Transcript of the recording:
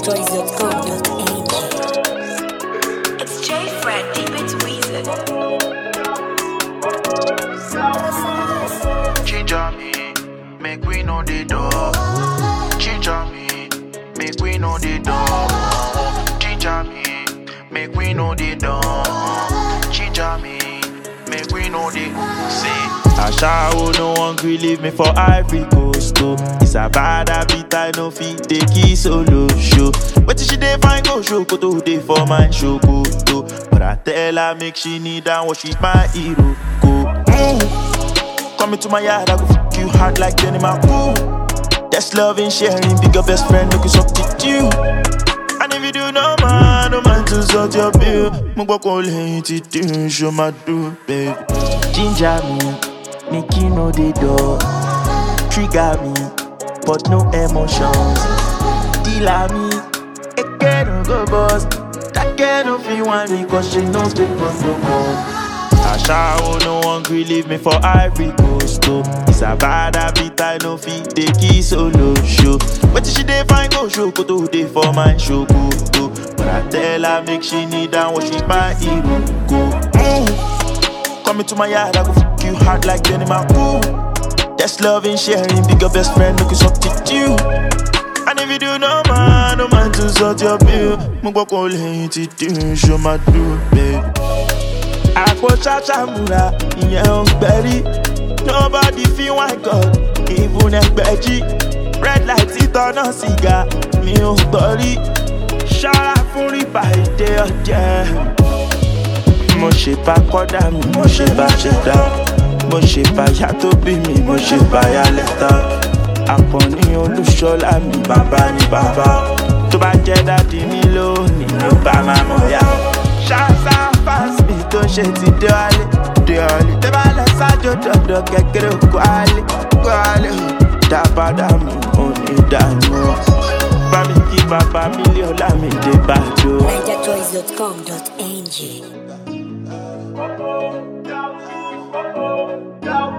NigerJoys.com.ng. It's J Fred, deep into Weezer. Ginger me, make we know the door. Ginger me, make we know the door. Ginger me, make we know the door. Ginger me, make we know the see. Ashawo no one gree leave me for Ivory Coast oh. It's a bad habit I no fit take it solo show. But she dey find go show koto dey for my show koto. But I tell her make she kneel down worship my hero go. Mm. Come into my yard, I go fuck you hard like Jenny Ooh. That's loving, sharing, bigger best friend, make you substitute. And if you do no man, no man to sort your bill. Mo gbọ́ kó lẹ́yìn tí dín ṣo máa dùn, babe. Ginger me, make you know the door. Trigger me, but no emotions. Dealer me, eke no go bust. That girl no fit want me, cause she knows the boss no more. Ashawo no one gree leave me for Ivory Coast oh. It's a bad habit I no fit take it solo show. But she dey find go show koto dey for my show koto. But I tell her make she kneel down worship my hero go. Mm. Come into my yard I go fuck you hard like Jenny Ooh. That's loving, sharing, bigger best friend make you substitute. And if you do no man, no man to sort your bill. Mo gbọ́ kó lẹ́yìn tí dín ṣo máa dùn, babe. àpò ṣàṣàmùrà ìyẹn ò gbẹ̀rí nobody feel why god even ẹgbẹ̀jì red light títọ́nà sìgá mi ò gbọ́ rí ṣọ́ra fún rìbá ìdè ọ̀jẹ̀. mo ṣe bá kọ́dà mi mo ṣe bá ṣẹ̀dá mo ṣe bá yá tó bí mi mo ṣe bá yá lẹ́tà àkànní olúṣọlá mi bàbá ni bàbá tó bá jẹ́ dádì mi lónìí ló bá máa mọ̀ yá. ṣáṣá fásitì tó ṣe ti dé wálé dé wálé tẹ́ bá lọ sájò dọ̀dọ̀ kékeré kó wálé kó wálé o dá padà mú òní dànù o. bá mi kí bàbá mílíọ̀nù lámìdé bàjọ́. NigerJoys.com.ng.